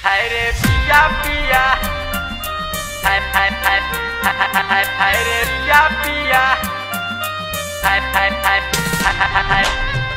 हाय रे पिया पिया हाय हाय हाय हाय हाय हाय हाय रे पिया पिया हाय हाय हाय हाय हाय हाय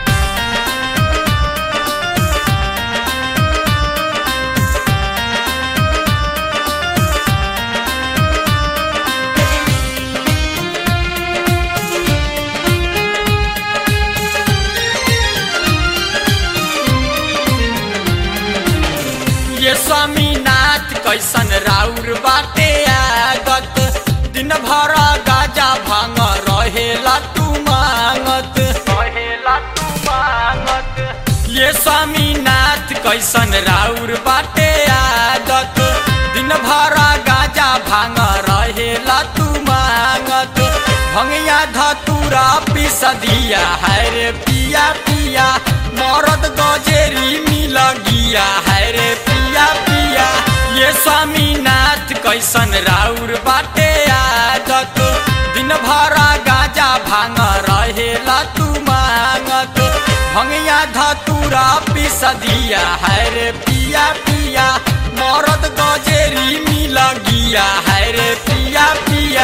ये स्वामीनाथ कैसन राउर बाटे आगत दिन भर गाजा भांग रहेला तू मांगत कहेला तू मांगत ये स्वामीनाथ कैसन राउर बाटे आगत दिन भर गाजा भांग रहेला तू मांगत भंगिया धतूरा पिस दिया है रे पिया पिया मरद गजेरी मिल गिया है रे पिया पिया ये स्वामीनाथ कैसन राउर बाटे आदत दिन भर गाजा भांग रहेला तू मांगत भंगिया धतूरा पिस दिया है रे पिया पिया मरद गजेरी मिल गिया है रे पिया पिया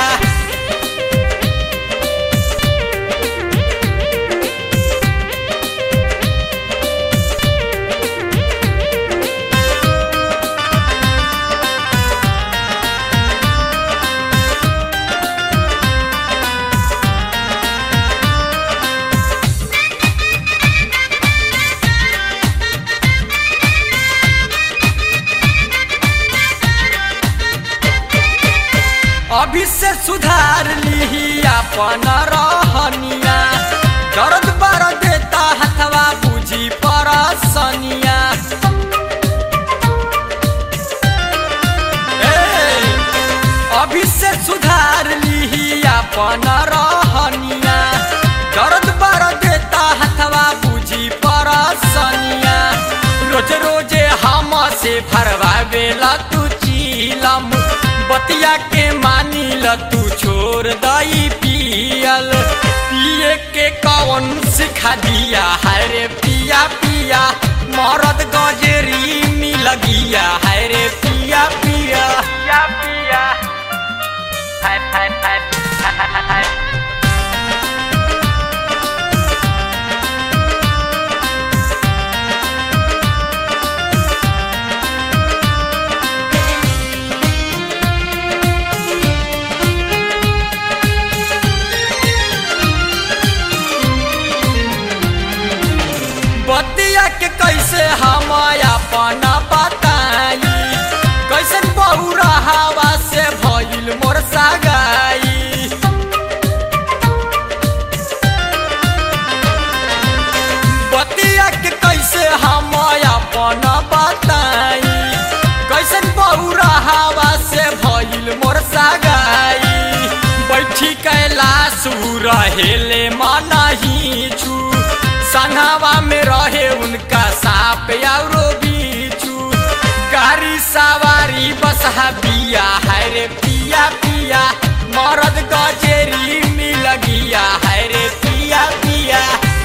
अभी से सुधार ली अपन रहनिया दर्द बर देता हथवा बुझी परसनिया ए, अभी से सुधार ली अपन रहनिया दर्द बर देता हथवा बुझी परसनिया रोज रोजे हम से भरवावेला तू चीलम बतिया के मानी ल तू छोड़ दई पियल पिए के कौन सिखा दिया है रे पिया पिया मरद गजेरी मिल गिया है रे पिया पिया पिया पिया हाय हाय हाय हाय हाय हाय बतिया के कैसे हम अपन बताई कैसन बहुरा हवा से भइल मोर सगाई बतिया के कैसे हम अपन बताई कैसन बहुरा हवा से भइल मोर सगाई बैठी कैलाश रहेले मनही छु संघावा में रहे उनका साप औरो बीचू गाड़ी सवारी बसहा बिया है रे पिया पिया मरद गजेरी मिल गिया है रे पिया पिया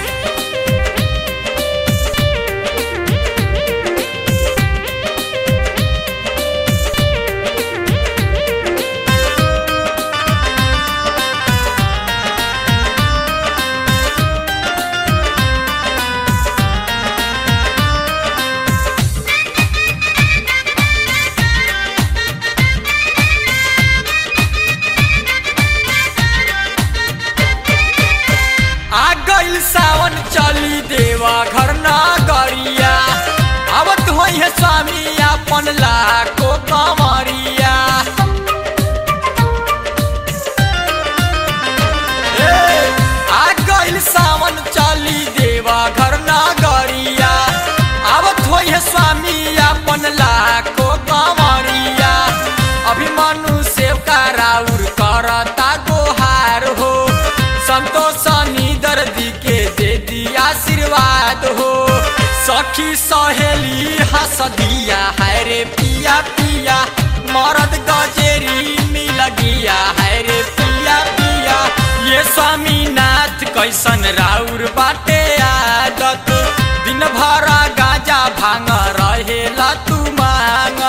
आ गइल सावन चली देवा घर ना गरिया आवत होइ है स्वामी अपन लाको कमरिया ए, आ गइल सावन चली देवा घर ना गरिया आवत होइ है स्वामी अपन लाको कमरिया अभिमनु सेव का राउर करता गोहार हो संतोष दर्दी के दे दी आशीर्वाद हो सखी सहेली हंस दिया है रे पिया पिया मरद गजेरी मिल गिया है रे पिया पिया ये स्वामीनाथ कैसन राउर बाटे आदत दिन भर गाजा भांग रहेला तू मांग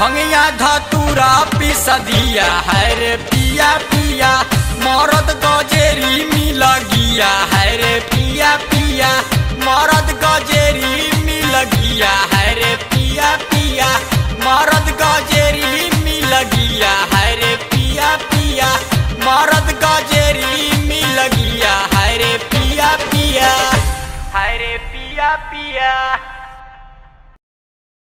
भंगिया धतूरा पिस दिया है रे पिया पिया